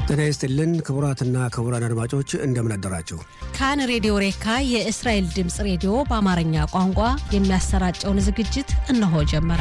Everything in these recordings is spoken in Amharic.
ጤና ይስጥልን ክቡራትና ክቡራን አድማጮች እንደምን አደራችሁ። ካን ሬዲዮ ሬካ የእስራኤል ድምፅ ሬዲዮ በአማርኛ ቋንቋ የሚያሰራጨውን ዝግጅት እነሆ ጀመረ።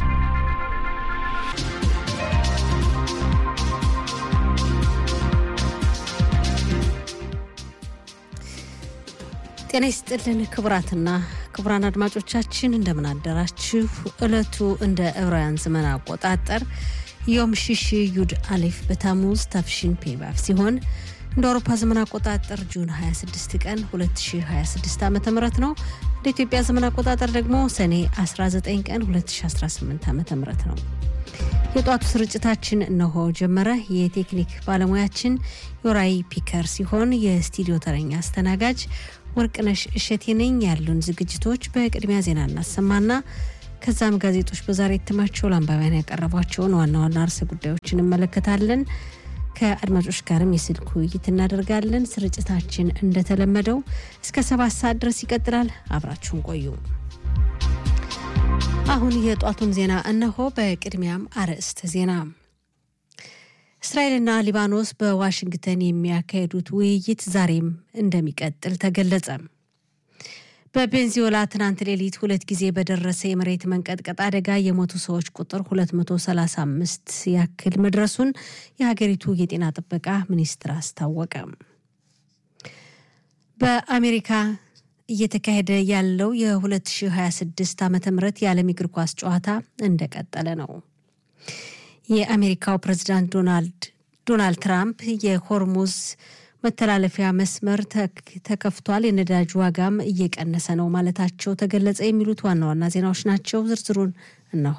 ጤና ይስጥልን ክቡራትና ክቡራን አድማጮቻችን እንደምን አደራችሁ። ዕለቱ እንደ ዕብራውያን ዘመን አቆጣጠር ዮም ሽሽ ዩድ አሌፍ በታሙዝ ታፍሺን ፔባፍ ሲሆን እንደ አውሮፓ ዘመን አቆጣጠር ጁን 26 ቀን 2026 ዓ ም ነው። እንደ ኢትዮጵያ ዘመን አቆጣጠር ደግሞ ሰኔ 19 ቀን 2018 ዓ ም ነው። የጧቱ ስርጭታችን እነሆ ጀመረ። የቴክኒክ ባለሙያችን ዮራይ ፒከር ሲሆን የስቱዲዮ ተረኛ አስተናጋጅ ወርቅነሽ እሸቴ ነኝ። ያሉን ዝግጅቶች በቅድሚያ ዜና እናሰማና ከዛም ጋዜጦች በዛሬ እትማቸው ለአንባቢያን ያቀረቧቸውን ዋና ዋና ርዕሰ ጉዳዮችን እንመለከታለን። ከአድማጮች ጋርም የስልክ ውይይት እናደርጋለን። ስርጭታችን እንደተለመደው እስከ ሰባት ሰዓት ድረስ ይቀጥላል። አብራችሁን ቆዩ። አሁን የጧቱን ዜና እነሆ። በቅድሚያም አርዕስተ ዜና እስራኤልና ሊባኖስ በዋሽንግተን የሚያካሄዱት ውይይት ዛሬም እንደሚቀጥል ተገለጸ። በቤንዚዮላ ትናንት ሌሊት ሁለት ጊዜ በደረሰ የመሬት መንቀጥቀጥ አደጋ የሞቱ ሰዎች ቁጥር 235 ያክል መድረሱን የሀገሪቱ የጤና ጥበቃ ሚኒስትር አስታወቀ። በአሜሪካ እየተካሄደ ያለው የ2026 ዓ ም የዓለም እግር ኳስ ጨዋታ እንደቀጠለ ነው። የአሜሪካው ፕሬዚዳንት ዶናልድ ትራምፕ የሆርሙዝ መተላለፊያ መስመር ተከፍቷል፣ የነዳጅ ዋጋም እየቀነሰ ነው ማለታቸው ተገለጸ። የሚሉት ዋና ዋና ዜናዎች ናቸው። ዝርዝሩን እነሆ።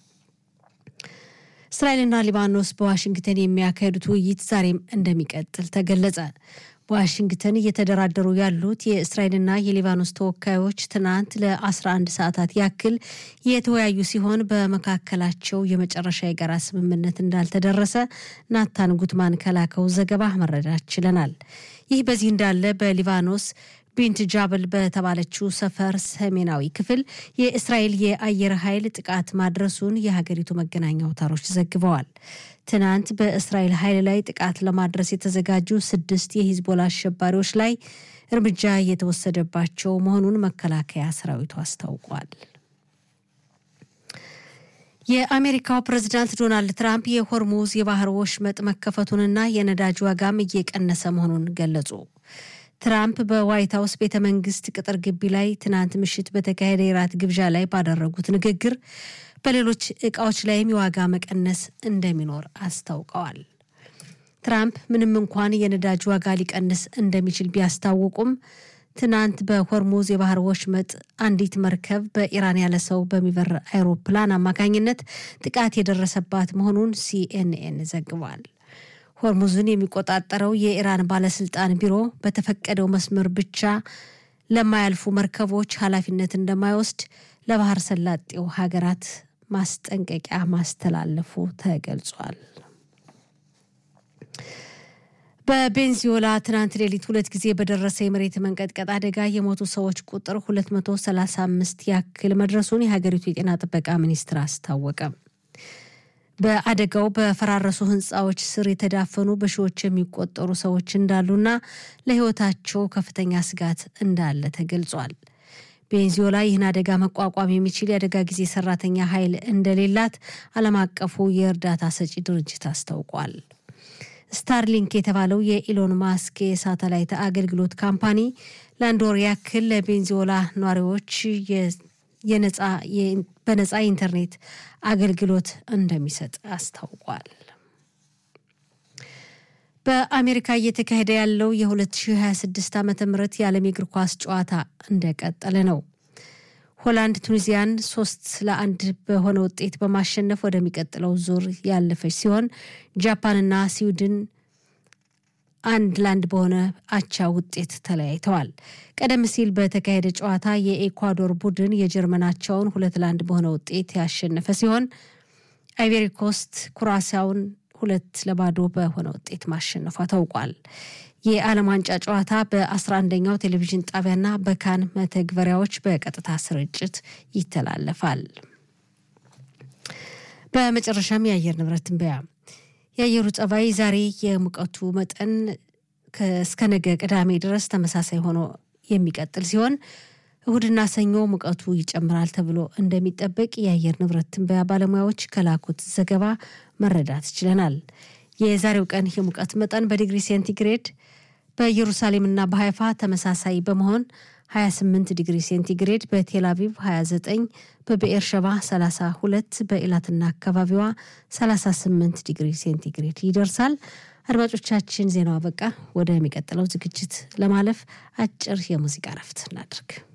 እስራኤልና ሊባኖስ በዋሽንግተን የሚያካሄዱት ውይይት ዛሬም እንደሚቀጥል ተገለጸ። በዋሽንግተን እየተደራደሩ ያሉት የእስራኤልና የሊባኖስ ተወካዮች ትናንት ለ11 ሰዓታት ያክል የተወያዩ ሲሆን በመካከላቸው የመጨረሻ የጋራ ስምምነት እንዳልተደረሰ ናታን ጉትማን ከላከው ዘገባ መረዳት ችለናል። ይህ በዚህ እንዳለ በሊባኖስ ቢንት ጃብል በተባለችው ሰፈር ሰሜናዊ ክፍል የእስራኤል የአየር ኃይል ጥቃት ማድረሱን የሀገሪቱ መገናኛ አውታሮች ዘግበዋል። ትናንት በእስራኤል ኃይል ላይ ጥቃት ለማድረስ የተዘጋጁ ስድስት የሂዝቦላ አሸባሪዎች ላይ እርምጃ የተወሰደባቸው መሆኑን መከላከያ ሰራዊቱ አስታውቋል። የአሜሪካው ፕሬዚዳንት ዶናልድ ትራምፕ የሆርሙዝ የባህር ወሽመጥ መከፈቱንና የነዳጅ ዋጋም እየቀነሰ መሆኑን ገለጹ። ትራምፕ በዋይት ሀውስ ቤተ መንግስት ቅጥር ግቢ ላይ ትናንት ምሽት በተካሄደ የራት ግብዣ ላይ ባደረጉት ንግግር በሌሎች እቃዎች ላይም የዋጋ መቀነስ እንደሚኖር አስታውቀዋል። ትራምፕ ምንም እንኳን የነዳጅ ዋጋ ሊቀንስ እንደሚችል ቢያስታውቁም ትናንት በሆርሙዝ የባህር ወሽመጥ አንዲት መርከብ በኢራን ያለ ሰው በሚበር አይሮፕላን አማካኝነት ጥቃት የደረሰባት መሆኑን ሲኤንኤን ዘግቧል። ሆርሙዝን የሚቆጣጠረው የኢራን ባለስልጣን ቢሮ በተፈቀደው መስመር ብቻ ለማያልፉ መርከቦች ኃላፊነት እንደማይወስድ ለባህር ሰላጤው ሀገራት ማስጠንቀቂያ ማስተላለፉ ተገልጿል። በቤንዚዮላ ትናንት ሌሊት ሁለት ጊዜ በደረሰ የመሬት መንቀጥቀጥ አደጋ የሞቱ ሰዎች ቁጥር 235 ያክል መድረሱን የሀገሪቱ የጤና ጥበቃ ሚኒስትር አስታወቀ። በአደጋው በፈራረሱ ሕንፃዎች ስር የተዳፈኑ በሺዎች የሚቆጠሩ ሰዎች እንዳሉና ለሕይወታቸው ከፍተኛ ስጋት እንዳለ ተገልጿል። ቤንዚዮላ ይህን አደጋ መቋቋም የሚችል የአደጋ ጊዜ ሰራተኛ ኃይል እንደሌላት ዓለም አቀፉ የእርዳታ ሰጪ ድርጅት አስታውቋል። ስታርሊንክ የተባለው የኢሎን ማስክ የሳተላይት አገልግሎት ካምፓኒ ለአንድ ወር ያክል ለቤንዚዮላ ነዋሪዎች በነፃ የኢንተርኔት አገልግሎት እንደሚሰጥ አስታውቋል። በአሜሪካ እየተካሄደ ያለው የ2026 ዓ ም የዓለም የእግር ኳስ ጨዋታ እንደቀጠለ ነው። ሆላንድ ቱኒዚያን ሶስት ለአንድ በሆነ ውጤት በማሸነፍ ወደሚቀጥለው ዙር ያለፈች ሲሆን ጃፓንና ስዊድን አንድ ለአንድ በሆነ አቻ ውጤት ተለያይተዋል። ቀደም ሲል በተካሄደ ጨዋታ የኤኳዶር ቡድን የጀርመናቸውን ሁለት ለአንድ በሆነ ውጤት ያሸነፈ ሲሆን አይቬሪ ኮስት ኩራሲያውን ሁለት ለባዶ በሆነ ውጤት ማሸነፏ ታውቋል። የዓለም ዋንጫ ጨዋታ በ11ኛው ቴሌቪዥን ጣቢያና በካን መተግበሪያዎች በቀጥታ ስርጭት ይተላለፋል። በመጨረሻም የአየር ንብረት ትንበያ የአየሩ ጸባይ ዛሬ የሙቀቱ መጠን እስከ ነገ ቅዳሜ ድረስ ተመሳሳይ ሆኖ የሚቀጥል ሲሆን እሁድና ሰኞ ሙቀቱ ይጨምራል ተብሎ እንደሚጠበቅ የአየር ንብረት ትንበያ ባለሙያዎች ከላኩት ዘገባ መረዳት ችለናል። የዛሬው ቀን የሙቀት መጠን በዲግሪ ሴንቲግሬድ በኢየሩሳሌምና በሀይፋ ተመሳሳይ በመሆን 28 ዲግሪ ሴንቲግሬድ፣ በቴል አቪቭ 29፣ በብኤር ሸባ 32፣ በኢላትና አካባቢዋ 38 ዲግሪ ሴንቲግሬድ ይደርሳል። አድማጮቻችን ዜናው አበቃ። ወደሚቀጥለው ዝግጅት ለማለፍ አጭር የሙዚቃ ረፍት እናድርግ።